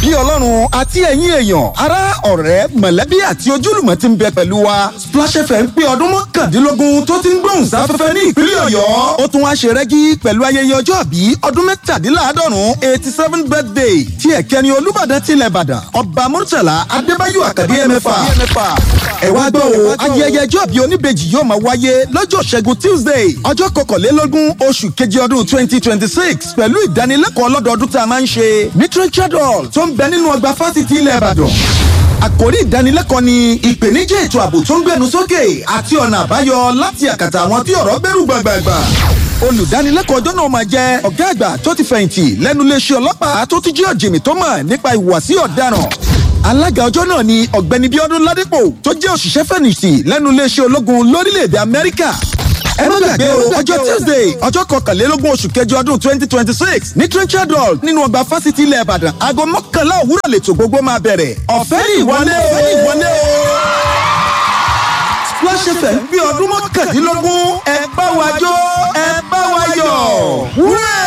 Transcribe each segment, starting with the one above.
bí ọlọ́run àti ẹ̀yin èèyàn ará ọ̀rẹ́ mọ̀lẹ́bí àti ojúlùmọ̀ ti ń bẹ pẹ̀lú wa Splash FM pé ọdún mọ́kàndínlógún tó ti ń gbóhùn sáfẹ́fẹ́ ní ìpínlẹ̀ ọ̀yọ́ ó tún wá ṣe rẹ́gí pẹ̀lú ayẹyẹ ọjọ́ àbí ọdún mẹ́tàdínláàádọ́rùn eighty seven birthday tí ẹ̀kẹ́ni olúbàdàn tilẹ̀ ìbàdàn ọba murtala adébáyò àkàdé ẹ̀mẹ́fà ẹ wá gbọ́ o ayẹyẹ ọjọ́ àbí oníbejì yóò máa wáyé lọ́jọ́ ṣẹ́gun tuesday ọjọ́ kọkànlélógún oṣù keje ọdún twenty twenty six pẹ̀lú ìdánilẹ́kọ̀ọ́ lọ́dọọdún tá a máa ń ṣe ní Richard Hall tó ń bẹ nínú ọgbà fásitì ilẹ̀ ìbàdàn àkòrí ìdánilẹ́kọ̀ọ́ ni ìpèníjà ètò ààbò tó ń gbẹnu sókè àti ọ̀nà àbáyọ láti àkàtà àwọn tí ọ̀rọ̀ bẹ̀rù gbàgbàgbà olùdánilẹ́kọ̀ọ́ ọjọ́ náà máa jẹ́ ọ̀gá àgbà tó ti fẹ̀yìntì lẹ́nu iléeṣẹ́ ọlọ́pàá tó ti jẹ́ ọ̀jìnmí tó mọ̀ nípa ìhùwàsí ọ̀daràn alága ọjọ́ náà ni ọ̀gbẹ́ni bíọ́dún ládípò tó jẹ́ òṣìṣẹ́ fẹ̀yìntì lẹ́nu iléeṣẹ́ ológun lórílẹ̀‐èdè amẹ́ríkà ẹ má gbàgbé o ọjọ́ tuesday ọjọ́ kọkànlélógún oṣù kẹjọ ọdún twenty twenty six ní trenchard hall nínú ọgbà fásitì ilẹ̀ ìbàdàn aago mọ́kànlá òwúrọ̀ lètò gbogbo máa bẹ̀rẹ̀ ọ̀fẹ́ ní ìwọlé o ọ̀fẹ́ ní ìwọlé o. Splash FM bí ọdún mọ́kàndínlógún ẹ bá wa jó ẹ bá wa yọ̀ wúrẹ́.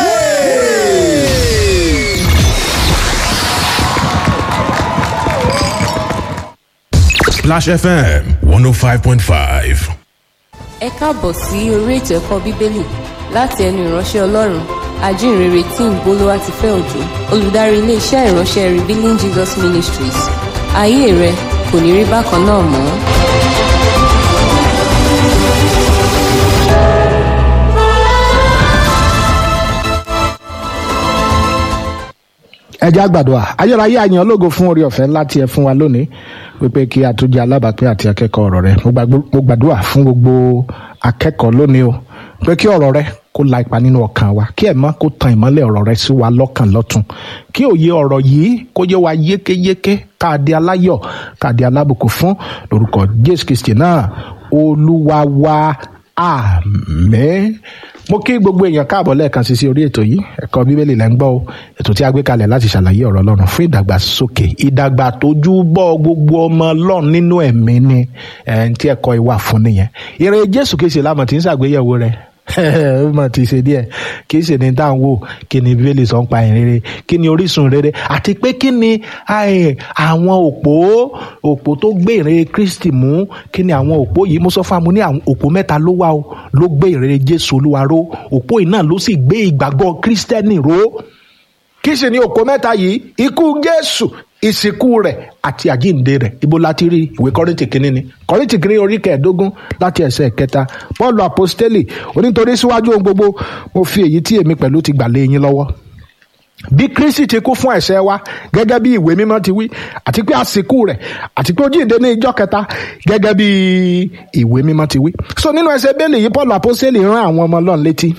Splash FM 105.5. ẹ káàbọ̀ sí orí ètò ẹ̀kọ́ bíbélì láti ẹnu ìránṣẹ́ ọlọ́run ajínrere tí ń bolówá ti fẹ́ òjò olùdarí iléeṣẹ́ ìránṣẹ́ revealing jesus ministries ayé rẹ kò ní rí bákan náà mọ́. ẹ jẹ́ àgbàdua ayérayé àyàn ológo fún orí ọ̀fẹ́ ńlá tí ẹ fún wa lónìí wípé kí a tún jẹ́ alábàápín àti akẹ́kọ̀ọ́ ọ̀rọ̀ rẹ mo gbàgbọ́- mo gbàdúrà fún gbogbo akẹ́kọ̀ọ́ lónìí o pé kí ọ̀rọ̀ rẹ kó la ipa nínú ọkàn wa kí ẹ̀mọ́ kó tan ìmọ́lẹ̀ ọ̀rọ̀ rẹ sí wa lọ́kàn lọ́tun kí òye ọ̀rọ̀ yìí kó yé wa yékéyéké káàdé aláyọ̀ káàdé alábùkún fún lórúkọ jésù kristi náà olúwa wa àmín mo kí gbogbo èèyàn káàbọ̀ lẹ́ẹ̀kan sí sí orí ètò yìí ẹ̀kọ́ bíbélì lẹ́ ń gbọ́ o ètò tí a gbé kalẹ̀ láti ṣàlàyé ọ̀rọ̀ ọlọ́run fún ìdàgbàsókè ìdàgbà tójú bọ́ gbogbo ọmọ ọlọ́run nínú ẹ̀mí ni ẹ̀ ń tí ẹ̀kọ́ ìwà fún nìyẹn ìrè jésù kìí lámọ̀ tí ń ṣàgbéyẹ̀wò rẹ̀ ó mọ̀ ti ṣe díẹ̀ kì í ṣe ní tá à ń wò kí ni bíbélì sọ ń pa ìrere kí ni orísun rere àti pé kí ni ai, àwọn òpó òpó tó gbé ìrere kristi mú kí ni àwọn òpó yìí mo sọ fún amú ní àwọn òpó mẹ́ta ló wà o ló gbé ìrere jésù olúwa ró òpó yìí náà ló sì gbé ìgbàgbọ́ kristẹni ró kí sì ni òpó mẹ́ta yìí ikú jésù ìsìnkú rẹ̀ àti àjíǹde rẹ̀ ibo láti rí ìwé kọ́rìntì kínní ni kọ́rìntì kínní orí kẹẹ̀ẹ́dógún láti ẹsẹ̀ kẹta pọ́ọ̀lù àpọ́stélì onítorí síwájú ohun gbogbo mo fi èyí tí èmi pẹ̀lú ti gbà lé yín lọ́wọ́ bí kristi ti kú fún ẹ̀ṣẹ̀ wa gẹ́gẹ́ bí ìwé mímọ́ ti wí àti pé àsìkò rẹ̀ àti pé ó jíǹde ní ìjọ́ kẹta gẹ́gẹ́ bí ìwé mímọ́ ti wí. so nínú ẹsẹ̀ bẹ́ẹ̀lì yìí paul apostoli rán àwọn ọmọ ọlọ́run létí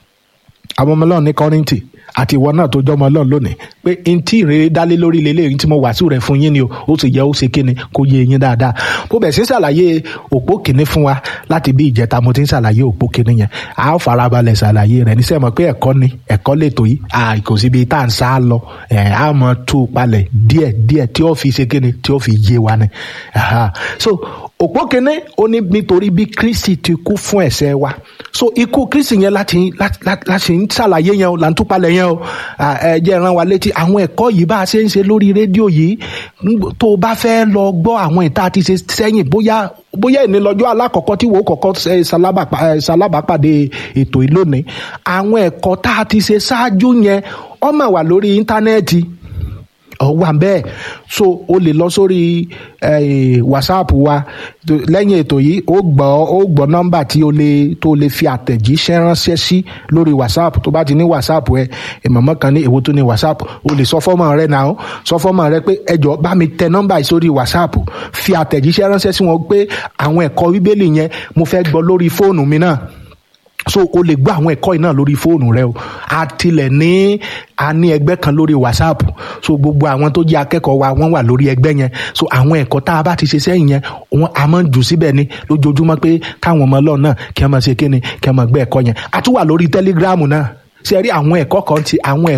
àwọn ọmọ ọlọ́run ní kọ́rìntì àti ìwọ náà tó jọmọ ọlọ́run lónìí pé n tí ìrere dálé lórí lélẹ́yìn tí mo wàásù rẹ̀ fún yín ni o ó sì yẹ ó ṣe kíni kó yé yín dáadáa bó bẹ̀ sí ṣàlàyé òpó kìíní fún wa láti bí ìjẹta mo ti ń ṣàlàyé òpó kìíní yẹn a ó farabalẹ̀ ṣàlàyé rẹ̀ níṣẹ́ mọ̀ pé ẹ̀kọ́ ni ẹ̀kọ́ lètò yìí à kò síbi tá à ń sá lọ ẹ̀ á mọ̀ tú u palẹ̀ díẹ̀ díẹ̀ tí ó fi ṣe kíni tí ó fi yé wa ni Aha. so òpó kìíní ó ní nítorí bí kristi ti kú fún ẹ̀ṣẹ̀ wa so ikú kristi yẹn láti láti- láti láti ń ṣàlàyé yẹn o là ń túpalẹ̀ yẹn o À, ẹ jẹ́ rán wa létí àwọn ẹ̀kọ́ yìí bá a ṣe ń ṣe lórí rédíò yìí ń- tó o bá fẹ́ lọ gbọ́ àwọn ìta àti ṣe sẹ́yìn bóyá bóyá ìní lọ́jọ́ alákọ̀ọ́kọ́ tí wò ó kọ́kọ́ ṣe ṣalábàpá- ẹ, ṣalábàápàdé ètò yìí lónìí àwọn ẹ̀kọ́ tá a ti ṣe ṣáájú yẹn ó máa wà lórí íńtánẹ́ẹ̀tì ọ wà bẹ́ẹ̀ so o lè lọ sórí eh, whatsapp wa tó- lẹ́yìn ètò yìí ó gbọ́ ó gbọ́ nọ́mbà tí o lè tó lè fi àtẹ̀jíṣẹ́ ránṣẹ́ sí lórí whatsapp tó bá ti ní whatsapp ẹ ìmọ̀mọ́ kan ní èwo tó ní whatsapp o lè sọ fọ́mọ rẹ náà sọ fọ́mọ rẹ pé ẹjọ́ bá mi tẹ nọ́mbà yìí sórí whatsapp fi àtẹ̀jíṣẹ́ ránṣẹ́ sí wọn pé àwọn ẹ̀kọ́ bíbélì yẹn mo fẹ́ gbọ́ lórí fóònù mi náà so o lè gbọ́ àwọn ẹ̀kọ́ yìí náà lórí fóònù rẹ o a tilẹ̀ ní a ní ẹgbẹ́ kan lórí whatsapp so gbogbo àwọn tó jẹ́ akẹ́kọ̀ọ́ wa wọ́n wà lórí ẹgbẹ́ yẹn so àwọn ẹ̀kọ́ tá a bá ti ṣe sẹ́yìn yẹn wọ́n a máa ń jù síbẹ̀ ni lójoojúmọ́ pé káwọn ọmọ ọlọ́run náà kí wọ́n máa ṣe kíni kí wọ́n máa gbé ẹ̀kọ́ yẹn a tún wà lórí telegram náà ṣe rí àwọn ẹ̀kọ́ kan ti àwọn ẹ̀kọ́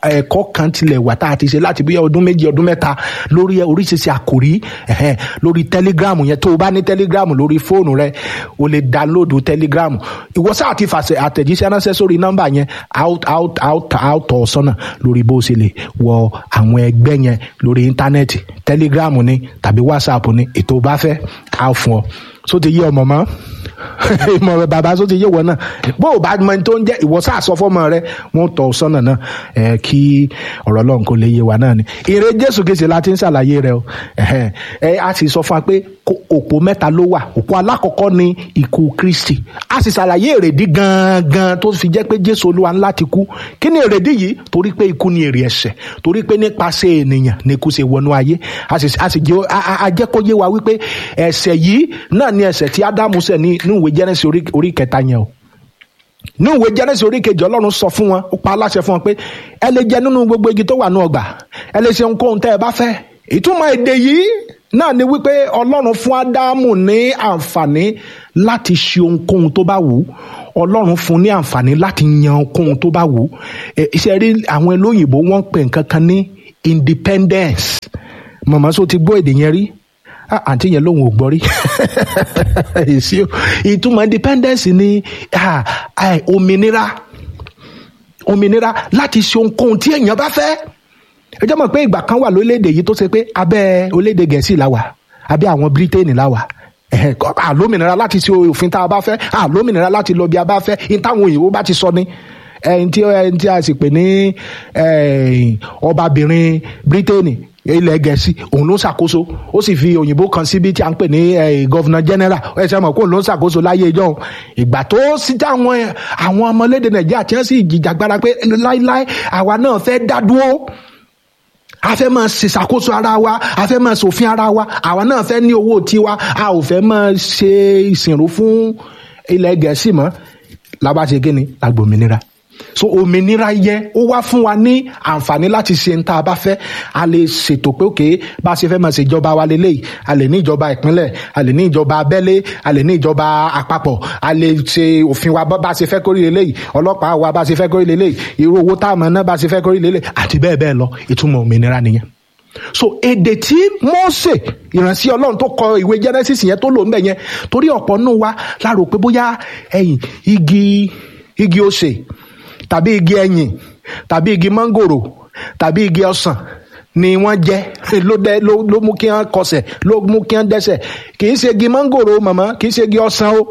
ẹ̀kọ́ kan tilẹ̀ wà tá a ti ṣe láti bí ọdún méjì ọdún mẹ́ta lórí oríṣiríṣi àkòrí ẹ̀hẹ́n, lórí telegram yẹn tó o bá ní telegram lórí fóònù rẹ o lè download telegram ìwọ sáà ti fàṣẹ àtẹ̀jíṣẹ́ ránṣẹ́ sórí nọ́mbà yẹn out out out out ọ̀ sọ́nà lórí bó o ṣe lè wọ àwọn ẹgbẹ́ yẹn lórí íńtánẹ́ẹ̀tì telegram ni tàbí whatsapp ni ètò bá fẹ́ á fún ọ so ti yí ọmọ mọ́ ìmọ̀ bàbá tó ti yé wọn náà bó o bá mọ ẹni tó ń jẹ́ ìwọ sáà sọ fọ́mọ rẹ wọ́n tọ̀ ọ́ sọ́nà náà ẹ̀ kí ọ̀rọ̀ ọlọ́run kò lè yé wa náà ni èrè jésù kìsì la ti ń ṣàlàyé rẹ o ẹ̀hẹ́n, ẹ a sì sọ fún wa pé kó- òpó mẹ́ta ló wà òpó alákọ̀ọ́kọ́ ni ikú kristi a sì ṣàlàyé èrèdí gangan tó fi jẹ́ pé jésù olúwa ńlá ti kú kí ni èrèdí yìí torí pé ikú ni èrè ẹ̀ṣẹ̀ torí pé nípasẹ̀ ènìyàn ni ikú ṣe wọnú ayé a sì a sì jẹ́ a- a- a jẹ́ kó yé wa wípé ẹ̀ṣẹ̀ yìí náà ni ẹ̀ṣẹ̀ tí ádámù ṣẹ̀ ní ní ìwé jẹ́nẹ́sì orí- orí kẹta yẹn o ní ìwé jẹ́nẹ́sì orí kejì ọlọ́run sọ fún wọn ó pa aláṣẹ fún wọn pé ẹ lè jẹ nínú gbogbo igi tó wà ní ọgbà ẹ lè ṣe ohunkóhun tẹ́ ẹ bá fẹ́ ìtumọ̀ èdè yìí náà ni wípé ọlọ́run fún ádámù ní àǹfààní láti ṣe ohunkóhun tó bá wù ú ọlọ́run fún ní àǹfààní láti yan ohunkóhun tó bá wù ú Ẹ, iṣẹ́ rí àwọn olóyìnbó wọ́n ń pè nǹkan kan ní independence mọ̀mọ́ sọ ti gbọ́ èdè yẹn rí Ah, àǹtí yẹn lòun ò gbọ́ rí èsì o ìtumọ̀ independence ni ah, ah, òmìnira òmìnira láti ṣe ohunkóhun tí èèyàn bá fẹ́ ẹ jẹ́ mọ̀ pé ìgbà kan wà lórílẹ̀‐èdè yìí tó ṣe pé abẹ́ orílẹ̀‐èdè gẹ̀ẹ́sì la wà abẹ́ àwọn bírítéènì la wà ẹ̀hẹ̀, kọ́- àlómìnira láti ṣe òfin tá a bá fẹ́ àlómìnira láti lọ bí a bá fẹ́ ní táwọn òyìnbó bá ti sọ ni ẹni tí ẹni tí a sì pè ní eh, ọbabìnrin bírítéènì ilẹ̀ gẹ̀ẹ́sì òun ló ń ṣàkóso ó sì fi òyìnbó kan síbi tí a ń pè ní gọ́vnà general ẹ ṣe mọ̀ kó òun ló ń ṣàkóso láyé ìjọ ìgbà tó sí táwọn àwọn ọmọlédè nàìjíríà tí wọ́n sì jìjàgbara pé láíláí àwa náà fẹ́ dá dúró a fẹ́ máa ṣèṣàkóso ara wa a fẹ́ máa ṣòfin ara wa àwa náà fẹ́ ní owó tiwa a ò fẹ́ máa ṣe ìsìnrú fún ilẹ̀ gẹ̀ẹ́sì mọ́ làbá ṣe kí ni lágbòmìnira so òmìnira yẹ ó wá fún wa ní àǹfààní láti ṣe nta bá fẹ́ a lè ṣètò pé òkè bá a ṣe fẹ́ máa ṣe ìjọba wa lélẹ́yìí a lè ní ìjọba ìpínlẹ̀ a lè ní ìjọba abẹ́lé a lè ní ìjọba àpapọ̀ a lè ṣe òfin wa bá a ṣe fẹ́ kórìí lélẹ́yìí ọlọ́pàá wa bá a ṣe fẹ́ kórìí lélẹ́yìí irú owó tá a mọ̀ náà bá a ṣe fẹ́ kórìí lélẹ́yìí àti bẹ́ẹ̀ bẹ́ẹ̀ lọ ìtumọ̀ òmìnira nìyẹn so èdè tí Mósè ìránṣẹ́ Ọlọ́run tó kọ ìwé Genesis yẹn tó lò ń bẹ̀ yẹn torí ọ̀pọ̀ nù wa la rò pé bóyá ẹ̀yìn igi igi osè tàbí igi ẹ̀yìn tàbí igi mángòrò tàbí igi ọsàn ni wọ́n jẹ́ ló dẹ ló ló mú kí wọ́n kọsẹ̀ ló mú kí wọ́n dẹ́sẹ̀ kì í ṣe igi mángòrò màmá kì í ṣe igi ọsàn o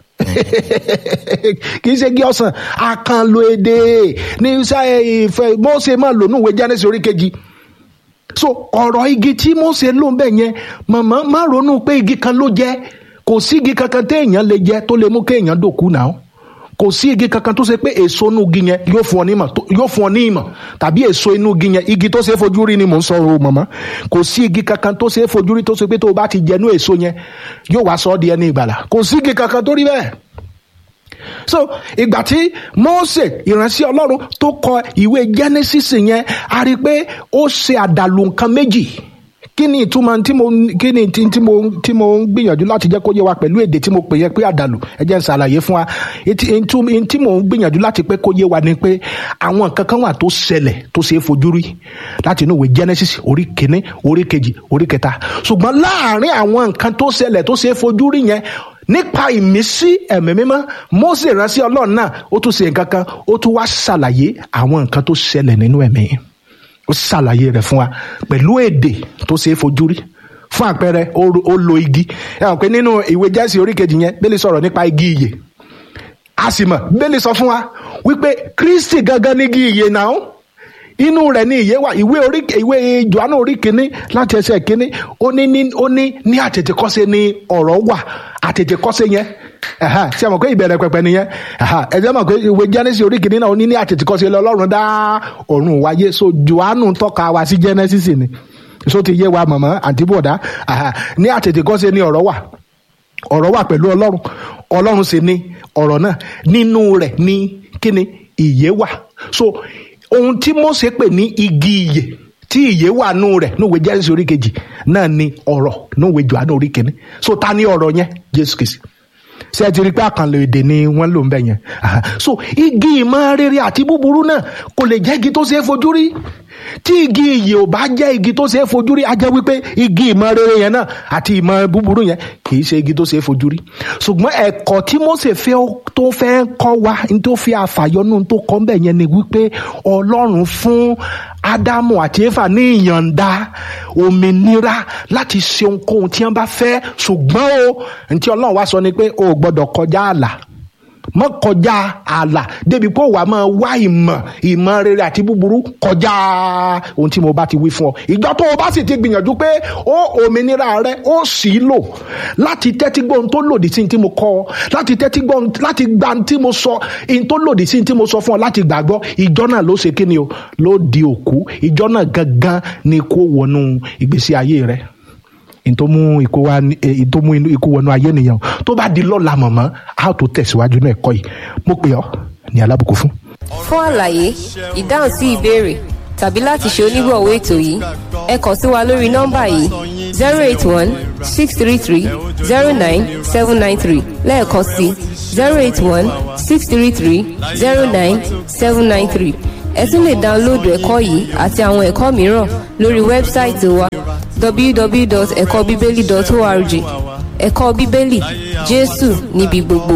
kì í ṣe igi ọsàn àkànlò èdè ní sáyẹ ìfẹ́ Mósè máa lò nù ìwé Genesis orí kejì so ọ̀rọ̀ igi tí Mósè ló ń bẹ̀ yẹn màmá má ronú pé igi kan ló jẹ́ kò sí igi kankan téèyàn lè jẹ tó lè mú kéèyàn dòkú náà kò sí igi kankan tó ṣe pé èso inú igi yẹn yóò fún ọ ní ìmọ̀ tó- yóò fún ọ ní ìmọ̀ tàbí èso inú igi yẹn igi tó ṣe é fojú rí ni mò ń sọ o màmá kò sí igi kankan tó ṣe é fojú rí tó ṣe pé tó o bá ti jẹnu èso yẹn yóò wá sọ ọ́ di ẹni ìgbàlà kò sí igi kankan tó rí bẹ́ẹ̀ so ìgbà tí Mósè ìránṣẹ́ Ọlọ́run tó kọ ìwé Genesis yẹn a rí i pé ó ṣe àdàlù nǹkan méjì kí ni ìtumọ̀ tí mo kí ni tí tí mo tí mo ń gbìyànjú láti jẹ́ kó yé wa pẹ̀lú èdè tí mo pè yẹ pé àdàlù ẹ jẹ́ n ṣàlàyé fún wa etí etí tí mo ń gbìyànjú láti pé kó yé wa ni pé àwọn nǹkan kan wà tó ṣẹlẹ̀ tó ṣe é fojú rí láti inú ìwé Genesis orí kìíní orí kejì orí kẹta ṣùgbọ́n láàárín àwọn nǹkan tó ṣẹlẹ̀ tó ṣe é fojú rí yẹn nípa ìmísí ẹ̀mí mímọ́ Mósè ránṣẹ́ Ọlọ́run náà ó tún ṣe nǹkan kan ó tún wá ṣàlàyé àwọn nǹkan tó ṣẹlẹ̀ nínú ẹ̀mí ó ṣàlàyé rẹ̀ fún wa pẹ̀lú èdè tó ṣe é fojú rí fún àpẹẹrẹ ó ó lo igi ẹ hàn pé nínú ìwé Jẹ́sì orí kejì yẹn Bíbélì sọ̀rọ̀ nípa igi ìyè a sì mọ̀ Bíbélì sọ fún wa wípé Kristi gangan ní igi ìyè náà inú rẹ̀ ní ìyè wà ìwé orí ìwé Jòhánù orí kínní láti ẹsẹ̀ kínní ó ní ní ó ní ní àtètèkọ́ṣe ni ọ̀rọ̀ wà àtètèkọ́ṣe yẹn ẹ̀hà, ṣé ẹ mọ̀ pé ìbẹ̀rẹ̀ pẹ̀pẹ̀ nìyẹn ẹ̀hà, ẹ jẹ́ mọ̀ pé ìwé Genesis orí kínní náà ó ní ní àtètèkọ́ṣe lọ́lọ́run dá ọ̀run wáyé so Jòhánù tọ́ka wa sí Genesis ni so ti yé wa mọ̀mọ́ àǹtí bọ̀dá ẹ̀hà, ní àtètèkọ́ṣe ni ọ̀rọ̀ wà ọ̀rọ̀ wà pẹ̀lú ọlọ́run ọlọ́run sì ni ọ̀rọ̀ náà nínú rẹ̀ ní kíni ìyè wà so ohun tí Mósè pè ní igi ìyè tí ìyè wà nù rẹ̀ níwèé Jẹ́rìsì orí kejì náà ni ọ̀rọ̀ níwèé Jòhánù orí kìíní so ta ni ọ̀rọ̀ yẹn Jésù Kristi ṣé ẹ ti rí i pé àkànlò èdè ni wọ́n lò ń bẹ̀ yẹn Aha. so igi ìmọ̀ rere àti búburú náà kò lè jẹ́ igi tó ṣeé fojú rí tí igi iyì ò bá jẹ́ igi tó ṣeé fojú rí a jẹ́ wípé igi ìmọ̀ rere yẹn náà àti ìmọ̀ búburú yẹn kì í ṣe igi tó ṣeé fojú rí ṣùgbọ́n ẹ̀kọ́ tí Mósè fẹ́ tó fẹ́ kọ́ wa ní tó fi àfàyọnú tó kọ́ bẹ̀ yẹn ni wípé Ọlọ́run fún Ádámù àti Éfà ní ìyọ̀ǹda òmìnira láti ṣe ohunkóhun tí wọ́n bá fẹ́ ṣùgbọ́n o ní tí Ọlọ́run wá sọ ni pé o ò gbọ́dọ̀ kọjá ààlà mọ kọjá ààlà débi pé wàá máa wá ìmọ̀ ìmọ̀ rere àti búburú kọjá ohun tí mo bá ti wí fún ọ ìjọ tó o bá sì ti gbìyànjú pé ó òmìnira rẹ ó sì í lò láti tẹ́tí gbọ́ ohun tó lòdì sí ohun tí mo kọ́ ọ láti tẹ́tí gbọ́ ohun láti gba ohun tí mo sọ ohun tó lòdì sí ohun tí mo sọ fún ọ láti gbàgbọ́ ìjọ náà ló ṣe kí ni o ló di òkú ìjọ náà gangan ni kó wọnú ìgbésí ayé rẹ ìtòmú ikú wa ìtòmú ikú wọnú ayé nìyẹn o tó bá di lọ́la mọ̀mọ́ a ó tó tẹ̀síwájú náà ẹ̀kọ́ yìí mo pè ọ́ ní alábùkún fún. fún àlàyé ìdáhùn sí ìbéèrè tàbí láti ṣe onígbọ̀wọ́ ètò yìí ẹ kàn sí wa lórí nọ́mbà yìí zero eight one six three three zero nine seven nine three lẹ́ẹ̀kan sí zero eight one six three three zero nine seven nine three ẹ tún lè dáńlóòdù ẹ̀kọ́ yìí àti àwọn ẹ̀kọ́ mìíràn lórí wẹ́bsáìtì wa www.ẹ̀kọ́bíbélì.org ẹ̀kọ́ bíbélì jésù níbi gbogbo.